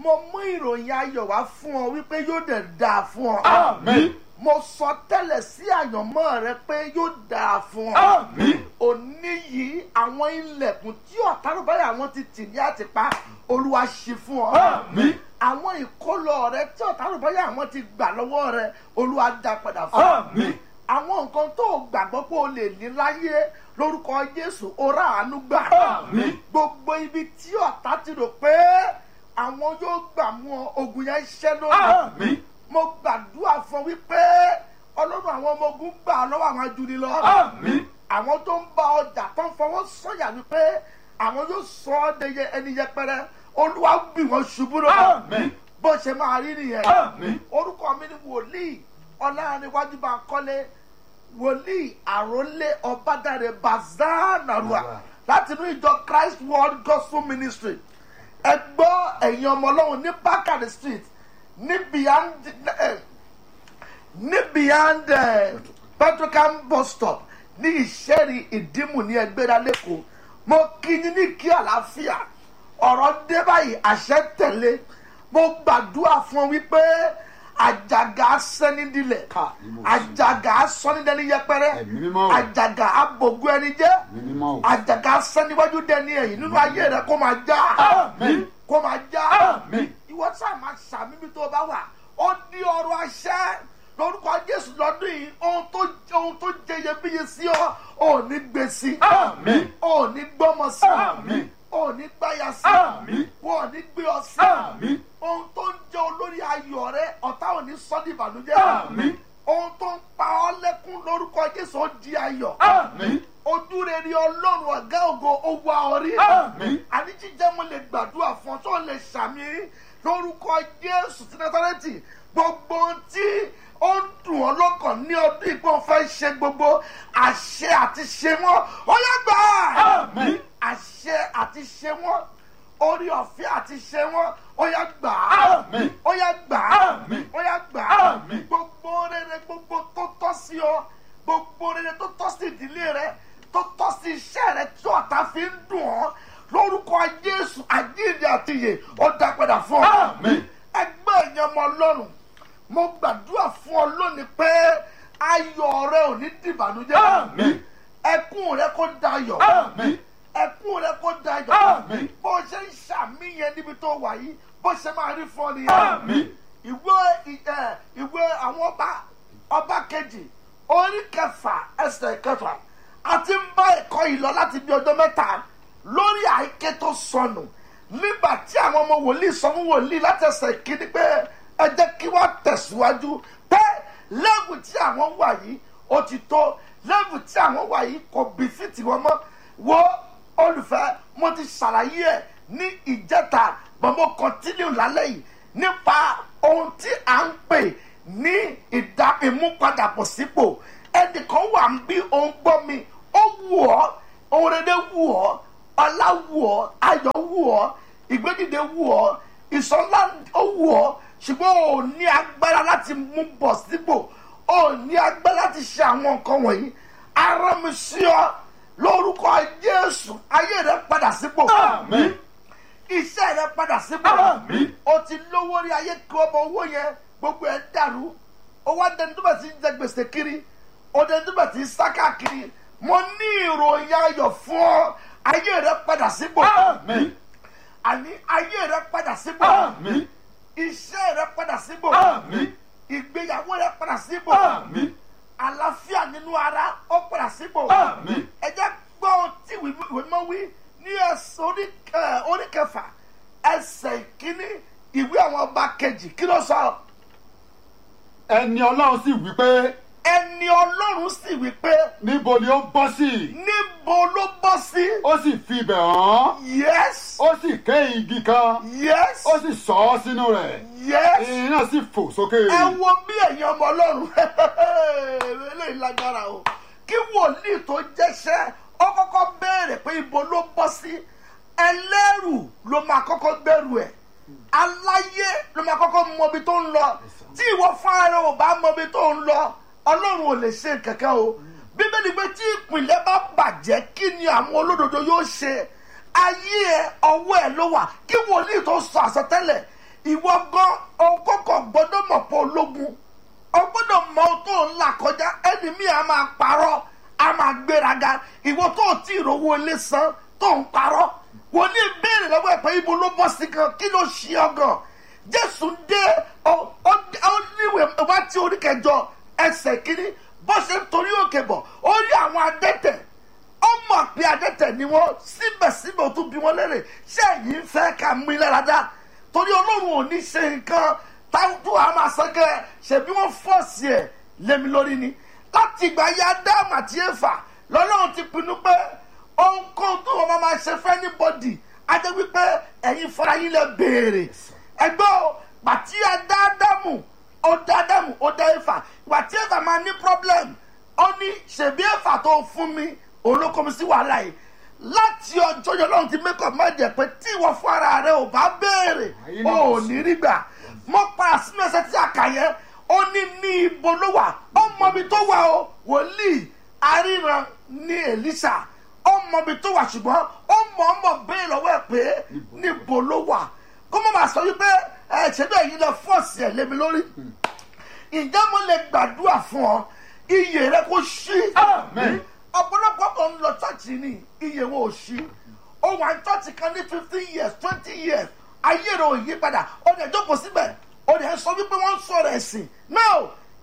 mo mú ìròyìn ayọ̀ wá fún ọ wípé yóò dẹ̀ dáa fún ọ. Àmín. mo sọ tẹ́lẹ̀ sí àyànmọ́ rẹ pé yóò dáa fún ọ. Àmín. òní yìí àwọn ilẹ̀kùn tí ọ̀tárùbáyà wọn ti tì ní àtìpá olúwa ṣí fún ọ. Àmín. àwọn ìkólọ rẹ tí ọ̀tárùbáyà wọn ti gbà lọ́wọ́ rẹ olúwa dá padà fún ọ. Àmín. àwọn nǹkan tó o gbàgbọ́ pé o lè ní láyé lórúkọ jésù ó rà àánú gbà. Àmín. gbogbo ibi tí ọ̀tá ti rò pé àwọn yóò gbà mú ọ ogun yẹn ṣẹ́ lónìí Àmín. mo gbàdúrà fún wípé ọlọ́run àwọn ọmọ ogun gbà ọ́ lọ́wọ́ àwọn ajuni lọ. Àmín. àwọn tó ń bá ọjà tó ń fọwọ́ sọ̀yà wípé àwọn yóò sọ ọ́ de yẹ ẹni yẹpẹrẹ olúwa gbì wọ́n ṣubú lọ. Àmín. bó ṣe máa rí nìyẹn. Àmín. orúkọ mi ni wòlíì ọlárẹ̀wájú bá ń kọ́lé wòlíì àrólé ọbádàrẹ bazanarua láti inú ìjọ christ world gospel ministry ẹ gbọ́ ẹ̀yin ọmọ ọlọ́run ní bákàrẹ̀ street ní beyond eh, ní beyond eh, petrocam bus stop ní ìṣẹ́rí ìdímù ní ẹgbẹ́ra lẹ́kọ̀ọ́ mo kí yín ní kí àlàáfíà ọ̀rọ̀ dé báyìí àṣẹ tẹ̀lé mo gbàdúrà fún ọ wípé àjàgà sẹ́nidilẹ̀ Ká, ìmọ̀ sí. àjàgà sọ́nidẹ́ni yẹpẹrẹ Ẹ̀mí mímọ́ o. àjàgà abògùn ẹni jẹ́ Ẹ̀mí mímọ́ o. àjàgà sẹ́niwájú dẹni ẹ̀yìn nínú ayé rẹ kó máa já Àmín. kó máa já Àmín. ìwọ sáà máa ṣàmì bí tó bá wà ó ní ọrọ̀ àṣẹ lórúkọ jésù lọ́dún yìí ohun tó ohun tó jẹ iyebíye sí ọ ò ní gbé sí Àmín. ò ní gbọ́mọ sí Àmín. ò ní gbáya sí Àmín. wọn ò ní gbé ọ sí Àmín. ohun tó ń jẹ olórí ayọ̀ rẹ ọ̀tá ò ní sọ́ di ìbànújẹ́ Àmín. ohun tó ń pa ọ́ lẹ́kún lórúkọ jésù ó di ayọ̀ Àmín. ojú rere ọlọ́run ọ̀gá ògo ó wá ọ rí Àmín. àní jíjẹ́ mo lè gbàdúrà fún ọ tó lè ṣàmì lórúkọ jésù ti násárẹ́tì gbogbo ohun tí ó ń dùn ọ́ lọ́kàn ní ọdún ìpọ́n fẹ́ ṣe gbogbo àṣẹ àti ṣe wọ́n ó yẹ gbà á Àmín. àṣẹ àti ṣe wọ́n orí ọ̀fẹ́ àti ṣe wọ́n ó yẹ gbà á Àmín. ó yẹ gbà á Àmín. ó yẹ gbà á Àmín. gbogbo rere gbogbo tó tọ́ sí ọ gbogbo rere tó tọ́ sí ìdílé rẹ tó tọ́ sí iṣẹ́ rẹ tí ọ̀tá fi ń dùn ọ́ lórúkọ jésù àjíǹde àtìyè ó dá padà fún ọ. Àmín. ẹgbẹ́ ẹ̀yàn ọmọ ọlọ́run mo gbàdúrà fún ọ lónìí pé ayọ̀ rẹ ò ní dìbànújẹ́ Àmín. ẹkún rẹ kó dayọ̀ Àmín. ẹkún rẹ kó dayọ̀ Àmín. bó ṣe ń ṣàmìyàn níbi tó wà yìí bó ṣe máa rí fún ọ nìyẹn Àmín. ìwé ì- ẹ, ìwé àwọn ọba ọba kejì orí kẹfà ẹsẹ̀ kẹfà àti ń bá ẹ̀kọ́ yìí lọ láti bí ọjọ́ mẹ́ta lórí àìké tó sọnù nígbà tí àwọn ọmọ wòlíì sọ fún wòlíì láti ẹsẹ̀ kíní pé ẹ jẹ́ kí wọ́n tẹ̀síwájú pé lẹ́bù tí àwọn wà yìí ó ti tó lẹ́bù tí àwọn wà yìí kò bí fìtì wọn mọ́ wo olùfẹ́ mo ti ṣàlàyé ẹ̀ ní ìjẹta but mo continue lálẹ́ yìí nípa ohun tí à ń pè ní ìdá ìmúpadàbọ̀ sípò ẹnìkan wà ń bí òun gbọ́ mi ó wù ọ́ ohun rere wù ọ́ ọlá wù ọ́ ayọ̀ wù ọ́ ìgbédìde wù ọ́ ìsọlá ó wù ọ́ ṣùgbọ́n ò ní agbára láti mú bọ̀ sípò ò ní agbára láti ṣe àwọn nǹkan wọ̀nyí ara mi sí ọ lórúkọ jésù ayé rẹ padà sípò Àmín. iṣẹ́ rẹ padà sípò Àmín. o ti lówó rí ayé kí ọmọ owó yẹn gbogbo ẹ̀ dàrú owó adẹni tó bẹ̀ ti ń jẹ gbèsè kiri ọdẹni tó bẹ̀ ti ń sá káàkiri mo ní ìròyìn ayọ̀ fún ọ ayé rẹ padà sípò Àmín. àní ayé rẹ padà sípò Àmín. iṣẹ́ rẹ padà sípò Àmín. ìgbéyàwó rẹ padà sípò Àmín. àlàáfíà nínú ara ó padà sípò Àmín. ẹ jẹ́ gbọ́ ohun tí ìwé mímọ́ wí ní ẹsẹ̀ orí- ẹ, orí kẹfà ẹsẹ̀ ìkíní ìwé àwọn ọba kejì kí ló sọ Ẹni Ọlọ́run sì wí pé ẹni ọlọ́run sì wí pé níbo ni ó bọ́ sí? níbo ló bọ́ sí Ó sì fi ibẹ̀ hàn. yes Ó sì ké igi kan. yes Ó sì sọ ọ́ sínú rẹ̀. yes Irin náà sì fò sókè. ẹ wo bí ẹ̀yin ọmọ ọlọ́run eléyìí lágbára o kí wòlíì tó jẹ́ṣẹ́ ó kọ́kọ́ béèrè pé ibo ló bọ́ sí ẹlẹ́rù ló máa kọ́kọ́ gbẹ́rù ẹ̀ aláyé ló máa kọ́kọ́ mọ ibi tó ń lọ tí ìwọ fúnra rẹ ò bá mọ ibi tó ń lọ ọlọ́run ò lè ṣe kankan o bíbélì pé tí ìpìlẹ̀ bá bàjẹ́ kí ni àwọn olódodo yóò ṣe ayé ẹ ọwọ́ ẹ ló wà kí wòlíì tó sọ àsọtẹ́lẹ̀ ìwọ gan ọkọ̀kọ̀ gbọ́dọ̀ mọ̀ pé ológun o gbọ́dọ̀ mọ ohun tó ń là kọjá ẹni mi à máa parọ́ a máa gbéraga ìwọ tó o tí ì rówó ilé san tó ń parọ́ wòlíì béèrè lọ́wọ́ ẹ̀ pé ibo ló bọ́ sí gan kí ló ṣe ọ gan jésù dé ọ ọ ọ níwèé wá tí orí kẹjọ ẹsẹ̀ kínní bó ṣe ń torí òkè bọ̀ ó rí àwọn adẹ́tẹ̀ ó mọ̀ pé adẹ́tẹ̀ ni wọ́n síbẹ̀síbẹ̀ ó tún bí wọ́n lérè ṣé ẹ̀yin ń fẹ́ ká mú ilé rádá torí ọlọ́run ò ní ṣe nǹkan táwọn àmà sọ́kẹ́ ṣèbí wọ́n fọ́ọ̀sì ẹ̀ lémi lórí ni láti ìgbà yá dáàmù àti ẹ̀fà lọ́lọ́run ti pinnu pé ohunkóhun tó wọn máa ṣe fẹ́ ní bọ́dì á jẹ́ wípé ẹ̀yin fara yín lẹ béèrè ẹgbẹ́ o pàtí adáàdámù ó dá ádámù ó dá ẹ̀fà ìgbà tí ẹ̀fà máa ní problem ó ní ṣèbí ẹ̀fà tó fún mi òun ló kọ́ mi sí wàhálà yìí láti ọjọ́ yẹn lọ́run ti mẹ́kọ̀ má jẹ́ pé tí ìwọ fún ara rẹ ò bá béèrè ó ní rí gbà mọ́ para sínú ẹsẹ̀ tí a kà yẹn ó ní ní ibo ló wà ó mọ ibi tó wà o wòlíì aríran ní Èlíṣà ó mọ ibi tó wà ṣùgbọ́n ó mọ̀ ọ́ mọ̀ béèrè lọ́wọ́ ẹ̀ pé níbo ló wà kó mọ̀ máa sọ wípé ẹ ṣe bẹ́ẹ̀ yìí lọ fọ́ọ̀sì ẹ̀ lémi lórí ǹjẹ́ mo lè gbàdúrà fún ọ iyè rẹ kó ṣí Amen. ọ̀pọ̀lọpọ̀ kan ń lọ chọ́ọ̀chì ni iye wọn ò ṣí ó wà ní chọ́ọ̀chì kan ní fifteen years twenty years ayé rẹ̀ ò yí padà ó dẹ̀ jókòó síbẹ̀ ó dẹ̀ sọ wípé wọ́n ń sọ̀rọ̀ ẹ̀sìn náà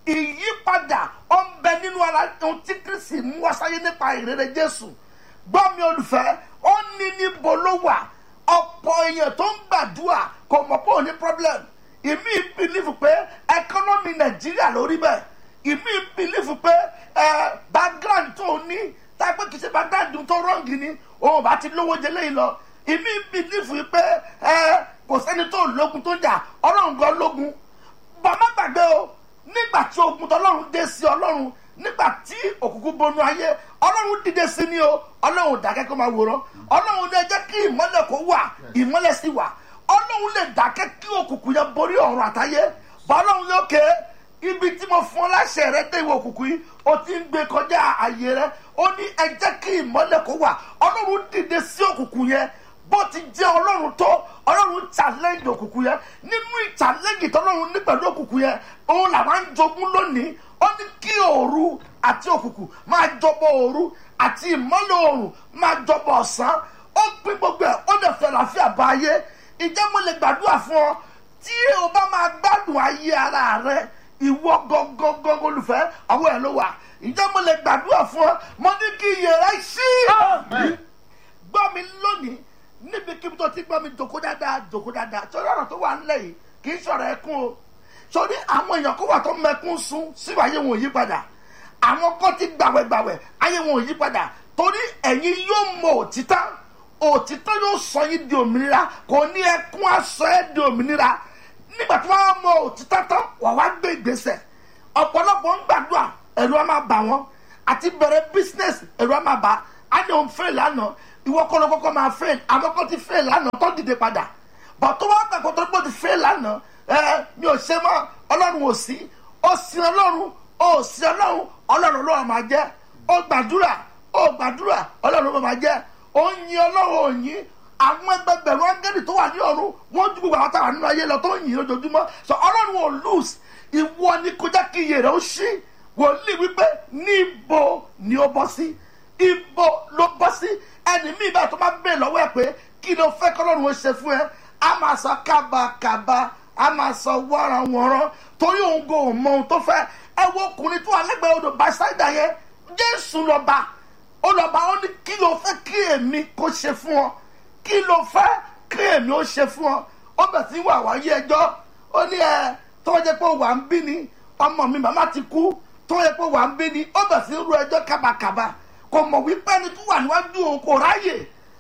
ìyípadà ó ń bẹ nínú ara ohun tí kristi mú wá sáyé nípa ìrere jésù gbọ́ mi olùfẹ́ ó ní níbo ló wà ọ̀pọ̀ èèyàn tó ń gbàdúrà kò mọ̀ pé ò ní problem ìmí bìlífù pé ẹkọ́nọ́mì nàìjíríà lórí bẹ́ẹ̀ ìmí bìlífù pé ẹ background tó ní tápé kìí ṣe background tó rọ́ǹgì ni òun bá ti lówó jẹ lẹ́yìn lọ ìmí bìlífù pé ẹ kò sẹ́ni tó lógun tó jà ọlọ́run gan lógun bàmá gbàgbé o nígbà tí ogun tọlọ́run dé sí ọlọ́run nígbà tí òkùnkùn bonú ayé ọlọ́run dìde sí ni o ọlọ́run dákẹ́ kó máa wòran ọlọ́run lè jẹ́ kí ìmọ́lẹ̀ kó wà ìmọ́lẹ̀ sì wà ọlọ́run lè dákẹ́ kí òkùnkùn yẹn borí ọ̀run àtayé bọ́ ọlọ́run yóò ké ibi tí mo fún ọ láṣẹ rẹ dé ìwọ òkùnkùn yìí o ti ń gbé kọjá ààyè rẹ ó ní ẹ jẹ́ kí ìmọ́lẹ̀ kó wà ọlọ́run dìde sí òkùnkùn yẹn bó ti jẹ́ ọlọ́run tó ọlọ́run challenge òkùnkùn yẹn nínú ìchallenge tọ́lọ́run ní pẹ̀lú òkùnkùn yẹn òun làwọn ń jogún lónìí ó ní kí òru àti òkùnkùn máa jọbọ òru àti ìmọ́lẹ̀ òrùn máa jọbọ ọ̀sán ó pín gbogbo ẹ̀ ó dẹ̀ fẹ́ làáfíà bá ayé ìjẹ́ mo lè gbàdúrà fún ọ tí o bá máa gbádùn ayé ara rẹ ìwọ gangan olùfẹ́ àwọn ẹ̀ ló wà ìjẹ́ mo lè gbàdúrà fún ọ mo ní kí iyè rẹ ṣí Amen. gbọ́ mi lónìí níbikíbi tó ti gbọ́ mi jòkó dáadáa jòkó dáadáa sórí ọ̀rọ̀ tó wà ńlẹ̀ yìí kì í sọ̀rọ̀ ẹkún o sórí àwọn èèyàn kó wà tó mẹkún sún síwájú ayé wọn ò yí padà àwọn kan ti gbàwẹ̀gbàwẹ̀ ayé wọn ò yí padà torí ẹ̀yin yóò mọ òtítọ́ òtítọ́ yóò sọ yín di òmìnira kò ní ẹkún aṣọ ẹ̀ di òmìnira nígbà tí wọ́n mọ òtítọ́ tán wà wá gbé ìgbésẹ̀ ọ̀pọ̀lọpọ̀ ń gbàdúrà ẹ̀rù á máa bà wọ́n àti bẹ̀rẹ̀ business ẹ̀rù á máa bà á ní òun fail lánàá ìwọ kọ́ ló kọ́kọ́ máa fail àwọn kan ti fail lánàá tó dìde padà bọ̀ tó wá gbàgbọ́ tó gbọ́ ti fail lánàá ẹ mi ò ṣe mọ́ ọlọ́run ò sí ó sin ọlọ́run ó sin ọlọ́run ọlọ́run ló máa jẹ́ ó gbàdúrà ó gbàdúrà ọlọ́run ló máa jẹ́ ó yin ọlọ́run ò yin àwọn ẹgbẹgbẹ̀rún áńgẹ́lì tó wà ní ọ̀run wọ́n ju gbogbo àwọn táwọn nínú ayé lọ tó ń yìn lójoojúmọ́ sọ ọlọ́run ò lose ìwọ ni kó jẹ́ kí iye rẹ̀ ó ṣí wòlíì wípé níbo ni ó bọ́ sí ibo ló bọ́ sí ẹni míì bá tó máa bèèrè lọ́wọ́ ẹ̀ pé kí ló fẹ́ kọ́lọ́run ó ṣe fún ẹ a máa sọ kábàkàbà a máa sọ wọ́ranwọ́ran torí òun kò mọ ohun tó fẹ́ ẹ wo ọkùnrin tó wà lẹ́gbẹ̀ẹ́ odò bàṣáìdà yẹn jésù lọ́ba ó lọ́ba ó ní kí ló fẹ́ kí èmi kó ṣe fún ọ kí ló fẹ́ kí èmi ó ṣe fún ọ ó bẹ̀ sí wà wáyé ẹjọ́ ó ní ẹ tó wọ́n jẹ́ pé wà ń bí ni ọmọ mi màmá ti kú tó wọ́n jẹ́ pé wà ń bí ni ó bẹ̀ sí ru ẹjọ́ kábàkàbà kò mọ̀ wípé ẹni tó wà níwájú òun kò ráyè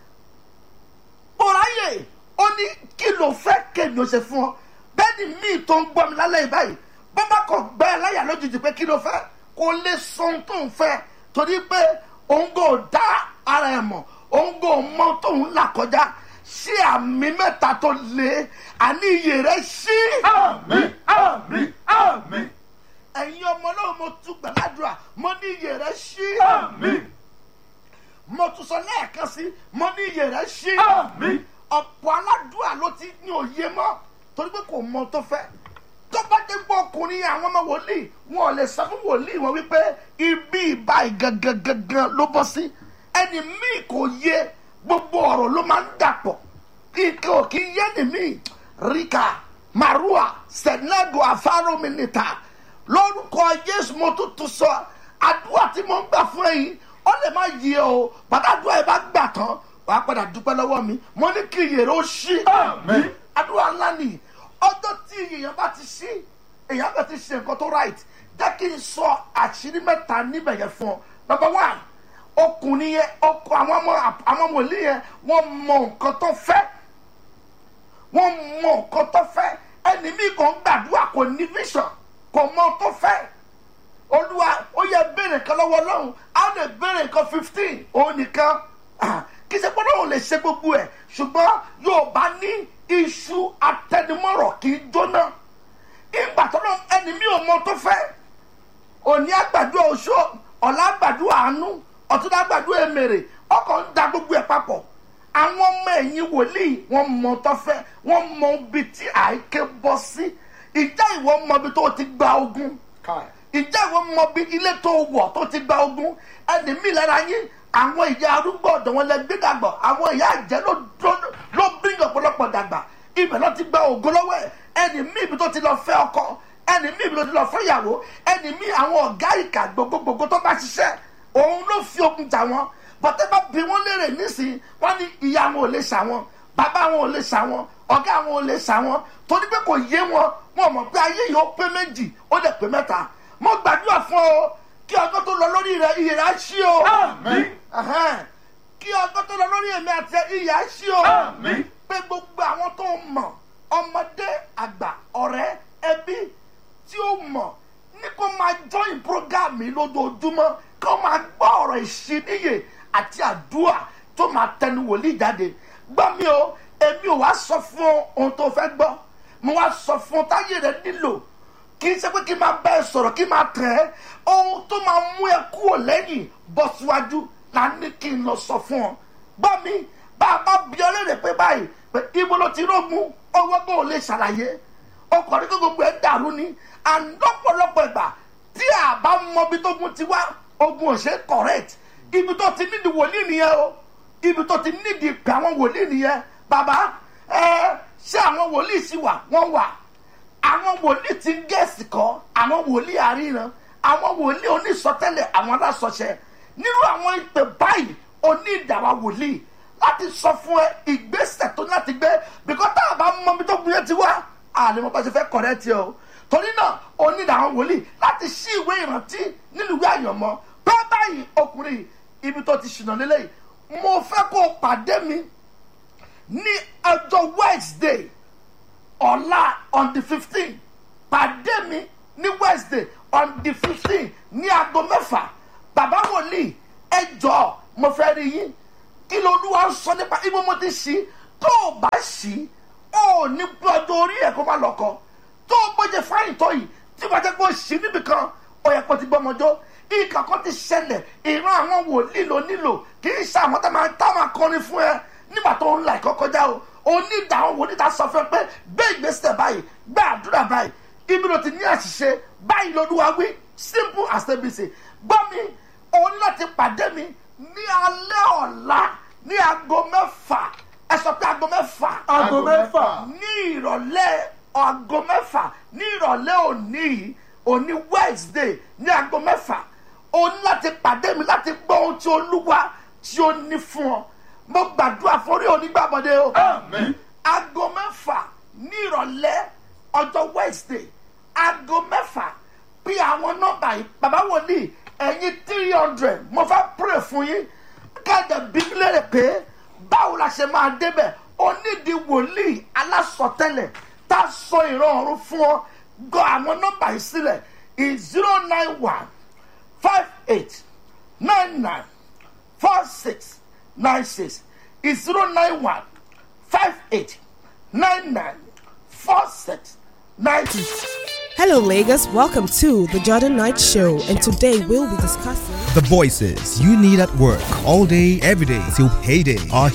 kò ráyè ó ní kí ló fẹ́ kí èmi ó ṣe fún ọ bẹ́ẹ̀ ni míì tó ń gbọ́ mi lálẹ́ yìí báyìí bọ́bá kò gbẹ́ ẹ láyà lójijì pé kí ló fẹ́ kò lè sọ ohun tó ń fẹ́ torí pé òun kò dá ara ẹ̀ mọ̀ òun kò mọ tóun là kọjá sí àmì mẹ́ta tó le àní iyè rẹ̀ sí. Àmín. Àmín. Àmín. ẹ̀yin ọmọ náà mo tún gbàdúrà mo ní iyè rẹ̀ sí. Àmín. mo tún sọ lẹ́ẹ̀kan sí mo ní iyè rẹ̀ sí. Àmín. ọ̀pọ̀ aládùúà ló ti ní òye mọ́ torí pé kò mọ tó fẹ́ tó bá dé gbọ́ ọkùnrin àwọn ọmọ wòlíì wọn ò lè sọ fún wòlíì wọn wípé ibi ìbáyìí gangan gangan ló bọ́ sí ẹni míì kò yé gbogbo ọ̀rọ̀ ló máa ń dàpọ̀ ike ò kí yé ni míì ríkà marua senego afárómìnìta lórúkọ jésù mo tún tún sọ àdúrà tí mo ń gbà fún ẹ̀yin ó lè má yí ẹ o pàtàkùn ẹ bá gbà tán wàá padà dúpẹ́ lọ́wọ́ mi mo ní kí iyèrè ó ṣí Àmín. àdúrà ńlá nìyí ọjọ́ tí èèyàn bá ti ṣí èèyàn bá ti ṣe nǹkan tó right jẹ́ kí n sọ àṣírí mẹ́ta níbẹ̀ yẹn fún ọ number one ọkùnrin yẹn ọkọ àwọn ọmọ àwọn wòlíì yẹn wọ́n mọ nǹkan tó fẹ́ wọ́n mọ nǹkan tó fẹ́ ẹni mi kàn gbàdúrà kò ní vision kò mọ tó fẹ́ olúwa ó yẹ béèrè kan lọ́wọ́ ọlọ́run á lè béèrè nǹkan fifteen òun nìkan Ah, kì í ṣe pé ọlọ́run lè ṣe gbogbo ẹ̀ ṣùgbọ́n yóò bá ní iṣu atẹnumọ́rọ̀ kì í jóná ìgbà tó lọ ẹni mi ò mọ tó fẹ́ òní àgbàdo oṣó ọ̀la àgbàdo àánú ọ̀tún àgbàdo èmèrè ọkọ̀ ń da gbogbo ẹ̀ papọ̀ àwọn ọmọ ẹ̀yìn wòlíì wọ́n mọ tó fẹ́ wọ́n mọ ibi tí àìké bọ́ sí ìjà ìwọ mọ ibi tó ti gba ogun Kai. ìjà ìwọ mọ bí ilé tó wọ̀ tó ti gba ogun ẹni mi lára yín àwọn ìyá arúgbó ọ̀dọ̀ wọn lẹ gbé dàgbà àwọn ìyá àjẹ́ ló ló- ló bírí ọ̀pọ̀lọpọ̀ dàgbà ibẹ̀ ló ti gba ògo lọ́wọ́ ẹ̀ ẹni mi ibi tó ti lọ fẹ́ ọkọ ẹni mi ibi tó ti lọ fẹ́ ìyàwó ẹni mi àwọn ọ̀gá ìkà gbogbogbò tó bá ṣiṣẹ́ òun ló fi ogun jà wọn bọ́tẹ́ bá bí wọ́n léèrè nísìnyí wọ́n ní ìyá wọn ò lè ṣà wọn bàbá wọn ò lè ṣà wọn ọ̀gá wọn ò lè ṣà wọn torí pé kò yé wọn wọn mọ̀ pé ayé yìí ó pé méjì ó dẹ̀ pé mẹ́ta mo gbàdúrà fún ọ kí ọjọ́ tó lọ lórí rẹ iyè rẹ á ṣí o Àmín. Ẹhẹ́n. kí ọjọ́ tó lọ lórí èmi àti iyè á ṣí o Àmín. pé gbogbo àwọn tó mọ̀ ọmọdé àgbà ọ̀rẹ́ ẹbí tí ó mọ̀ ní kó máa join program mi lójoojúmọ́ kó máa gbọ́ ọ̀rọ̀ ìṣíníyè àti àdúrà tó máa tẹnu wòlíì jáde gbọ́ mi o èmi ò wá sọ fún ọ ohun tó fẹ́ gbọ́ mo wá sọ fún ọ táyé rẹ nílò kì í ṣe pé kí n máa bá ẹ sọ̀rọ̀ kí n máa tẹ̀ ẹ́ ohun tó máa mú ẹ kúrò lẹ́yìn bọ́ síwájú la ní kí n lọ sọ fún ọ gbọ́ mi bá a bá bí ọ léèrè pé báyìí pé ibo ló ti rógun ọwọ́ bó o lè ṣàlàyé ọkọ̀ ní kó gbogbo ẹ̀ dàrú ni àndọ́pọ̀lọpọ̀ ìgbà tí a bá mọ ibi tó gun ti wá ogun ò ṣe correct ibi tó ti nídìí wòlíì nìyẹn o ibi tó ti nídìí pé àwọn wòlíì nìyẹn bàbá ẹ ṣé àwọn wòlíì sì wà wọ́n wà àwọn wòlíì ti ń gẹ̀ẹ́sì kọ́ àwọn wòlíì àríran àwọn wòlíì onísọtẹ́lẹ̀ àwọn alásọṣẹ nínú àwọn ìpè báyìí oní ìdàwà wòlíì láti sọ fún ẹ ìgbésẹ̀ tó ní láti gbé bíkọ́ tá a bá mọ ibi tó gun yẹn ti wá àlè mo bá ṣe fẹ́ kọ̀rẹ́ tiẹ̀ o torí náà oní ìdàwà wòlíì láti ṣí ìwé ìrántí nínú ìwé àyànmọ́ pé báyìí ọkùnrin ibi tó ti ṣìnà lélẹ́yìí mo fẹ́ kó o pàdé mi ní ọjọ́ wednesday ọ̀la on the fifteen pàdé mi ní wednesday on the fifteen ní aago mẹ́fà bàbá wòlíì ẹ jọ mo fẹ́ rí yín kí ló olúwa ń sọ nípa ibo mo ti ṣí tó o bá ṣí ó ní bí ọjọ́ orí ẹ̀ kó má lọ́kọ tó o gbọ́dọ̀ fáyìn tó yìí tí wọ́n jẹ́ kó o ṣí níbi kan ó yẹ kó o ti gbọ́ ọmọjọ́ ìkà kan ti ṣẹlẹ̀ ìran àwọn wòlíì ló nílò kì í ṣe àwọn tá máa tá máa kọrin fún ẹ nígbà tó ń la ẹ̀kọ́ kọjá o onídàá àwọn wòlíì ta sọ fún ẹ pé gbé ìgbésẹ̀ báyìí gbé àdúrà báyìí ibi ló ti ní àṣìṣe báyìí lolúwa wí simple as abc gbọ́ mi o ní láti pàdé mi ní alẹ́ ọ̀la ní aago mẹ́fà ẹ sọ pé aago mẹ́fà Aago mẹ́fà. ní ìrọ̀lẹ́ aago mẹ́fà ní ìrọ̀lẹ́ òní yìí òní wednesday ní aago mẹ́fà o ní láti pàdé mi láti gbọ́ ohun tí olúwa tí ó ní fún ọ mo gbàdúrà fún orí onígbàbọ̀dé o Àmín. aago mẹ́fà ní ìrọ̀lẹ́ ọjọ́ wednesday aago mẹ́fà bí àwọn nọ́mbà yìí bàbá wòlíì ẹ̀yin three hundred mo fẹ́ pray fún yín káàdà bíbélì rẹ̀ pé báwo la ṣe máa débẹ̀ onídìí wòlíì alásọtẹ́lẹ̀ tá a sọ ìran ọ̀run fún ọ gbọ́ àwọn nọ́mbà yìí sílẹ̀ is zero nine one five eight nine nine four six nine six is zero nine one five eight nine nine four six nine six. Hello, Lagos. Welcome to the Jordan Knight Show, and today we'll be discussing. The voices you need at work all day, every day till payday are